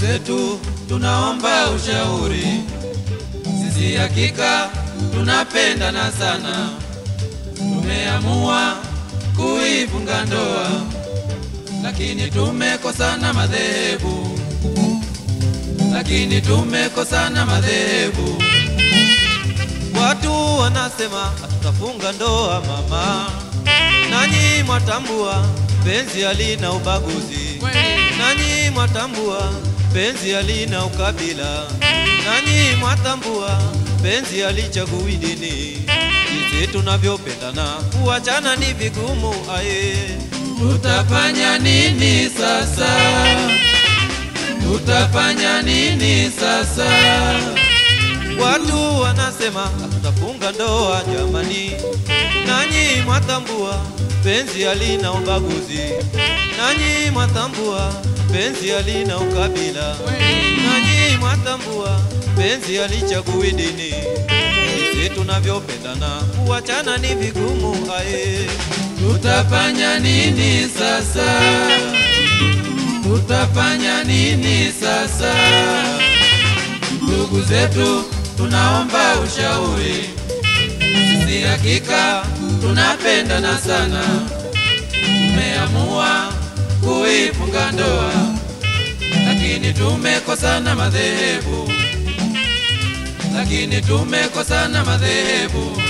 zetu tunaomba ushauri, sisi hakika tunapendana sana, tumeamua kuifunga ndoa, lakini tumekosana madhehebu, lakini tumekosana madhehebu. Watu wanasema hatutafunga ndoa mama, nanyi mwatambua penzi halina ubaguzi, nanyi mwatambua penzi halina ukabila, nanyi mwatambua penzi halichagui dini. Jinsi tunavyopendana kuachana ni vigumu aye. Tutafanya nini sasa? Tutafanya nini sasa? Watu wanasema hatutafunga ndoa jamani, nanyi mwatambua penzi halina ubaguzi, nanyi mwatambua penzi halina ukabila, nanyi mwatambua penzi halichagui dini. Jinsi tunavyopendana kuachana ni vigumu aye. Tutafanya nini sasa? Tutafanya nini sasa? Ndugu zetu, tunaomba ushauri. Sisi hakika tunapendana sana, tumeamua kuifunga ndoa, lakini tumekosana madhehebu, lakini tumekosana madhehebu.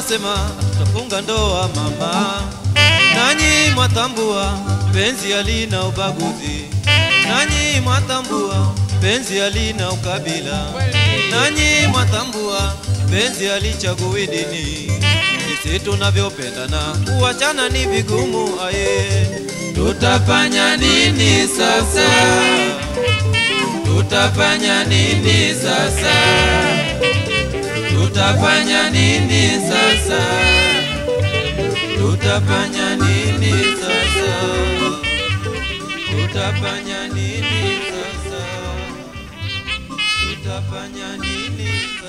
wanasema tutafunga ndoa mama, nanyi mwatambua penzi halina ubaguzi, nanyi mwatambua penzi halina ukabila, nanyi mwatambua penzi halichagui dini. Sisi tunavyopendana kuachana ni vigumu, aye Tutafanya nini sasa? Tutafanya nini sasa? Tutafanya nini sasa? tutafanya nini sasa? Tutafanya nini sasa? Tutafanya nini